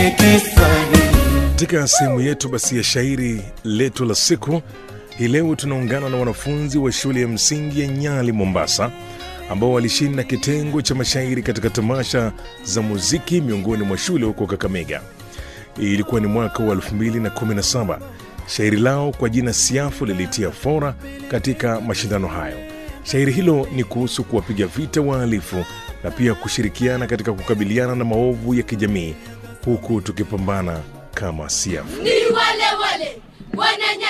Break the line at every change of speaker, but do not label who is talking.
Kiswahili.
Katika sehemu yetu basi ya shairi letu la siku hii leo tunaungana na wanafunzi wa shule ya msingi ya Nyali, Mombasa, ambao walishinda kitengo cha mashairi katika tamasha za muziki miongoni mwa shule huko Kakamega. Ilikuwa ni mwaka wa 2017. Shairi lao kwa jina Siafu lilitia fora katika mashindano hayo. Shairi hilo ni kuhusu kuwapiga vita wahalifu na pia kushirikiana katika kukabiliana na maovu ya kijamii huku tukipambana kama Siafu.
ni wale wale wananya